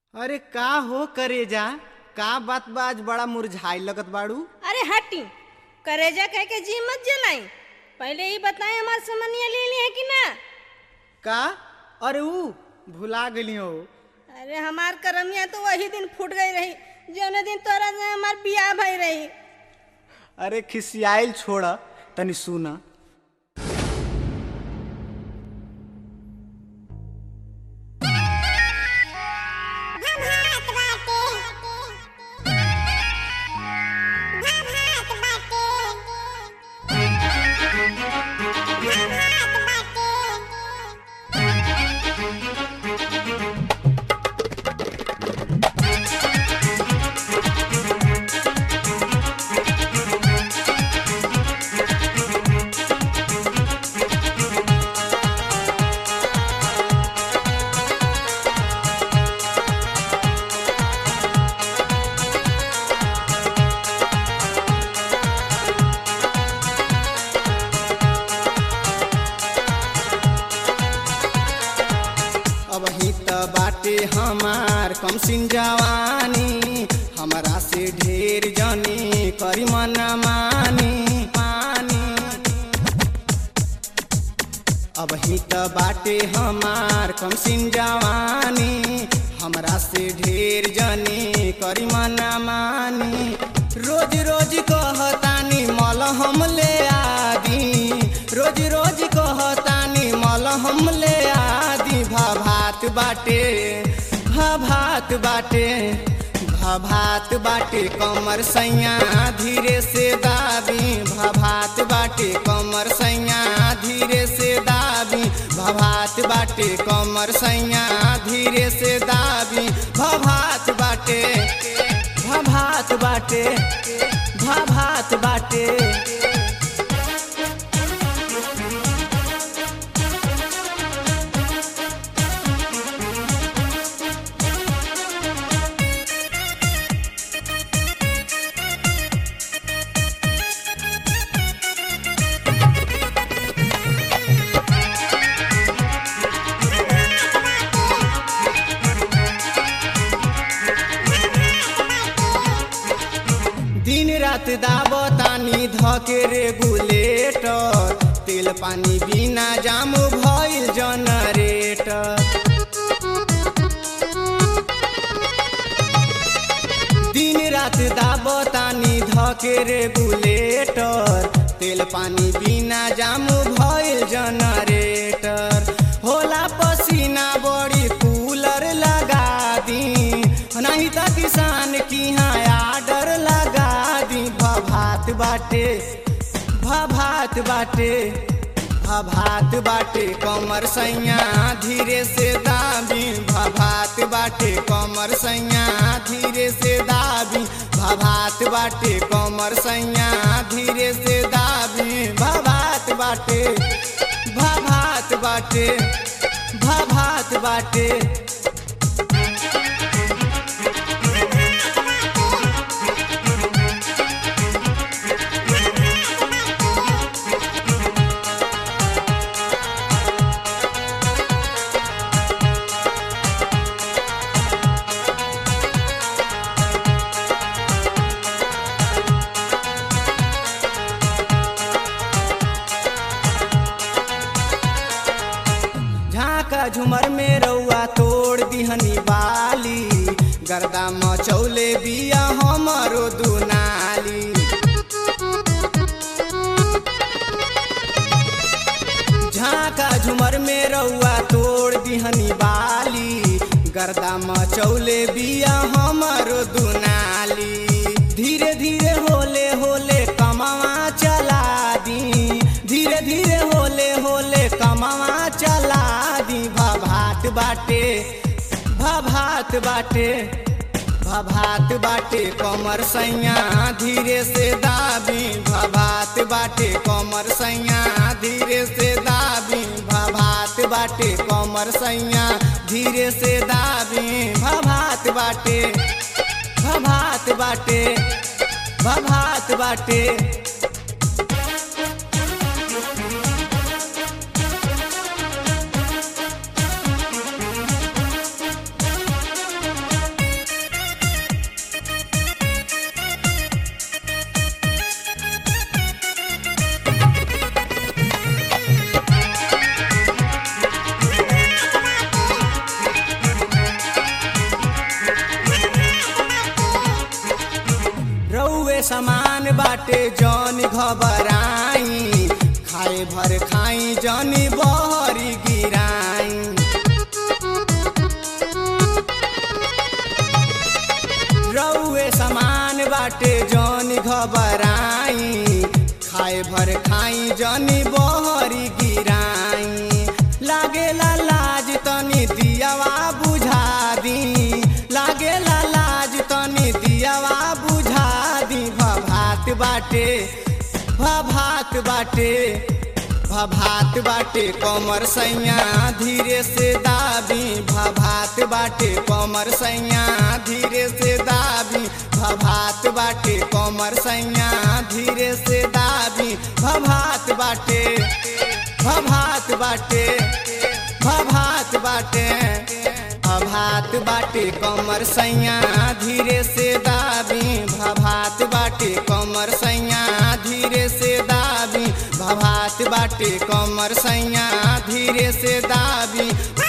अरे का हो करेजा का बात बा आज बड़ा मुरझाई लगत बाड़ू अरे हटी करेजा कह के जी मत जलाई पहले ही बताए हमार समनिया ले ली है कि ना का अरे ऊ भुला गली हो अरे हमार करमिया तो वही दिन फूट गई रही जौने दिन तोरा से हमार बियाह भई रही अरे खिसियाइल छोड़ तनी सुना अब ही त बाटे हमार कम सिन जवानी हमरा से ढेर जनी करी मना मानी मानी अब ही त बाटे हमार कम सिन जवानी हमरा से ढेर जनी करी मना मानी रोज रोज कहतानी मल हम ले आदी रोज रोज कहतानी मल हम ले आदी भाभात बाटे भाभात बाटे भाभात बाटे कमर सैया धीरे से दाबी भाभात बाटे कमर सैया धीरे से दाबी भाभात बाटे कमर सैया धीरे से दाबी भाभात बाटे भाभात बाटे भाभात बाटे दिन रात दाबतानी धके रेगुलेटर तेल पानी बिना जाम भइल जनरेटर दिन रात दाबतानी धके रेगुलेटर तेल पानी बिना जाम भइल जनरेटर होला पसीना बड़ी कूलर लगा दी नहीं त किसान की यहाँ आर्डर लगा दी भभात बाटे भभात बाटे भभात बाटे कमर सैया धीरे से दाबी भभात बाटे कमर सैया धीरे से दाबी भभात बाटे कमर सैया धीरे से दाबी भभात बाटे भभात बाटे भभात बाटे झाका झुमर में रउआ तोड़ दिहनी बाली गर्दा मचौले बिया हमरो दुनाली झाका झुमर में रउआ तोड़ दिहनी बाली गर्दा मचौले बिया हमरो दुनाली धीरे धीरे होले होले कमावा चला दी धीरे धीरे होले होले कमावा चला दी भभात बाटे भभात बाटे भभात बाटे कमर सैया धीरे से दाबी भभात बाटे कमर सैया धीरे से दाबी भभात बाटे कमर सैया धीरे से दाबी भभात बाटे भभात बाटे भभात बाटे रउए समान बाटे जौन घबराई खाए भर खाई जौनी बहरी गिराई रउए समान बाटे जौन घबराई खाए भर खाई जौनी बहरी गिराई लागेला लाज तनी दियावा बुझा दी लागेला लाज तनी दियावा बुझा दी भभात बाटे भभात बाटे भभात बाटे कमर सैया धीरे से दाबी भभात बाटे कमर सैया धीरे से दाबी भभात बाटे कमर सैया धीरे से दाबी भभात बाटे भभात बाटे भभात बाटे भभात बाटे कमर सैया धीरे से दाबी भभात बाटे कमर सैया धीरे से दाबी भभात बाटे कमर सैया धीरे से दाबी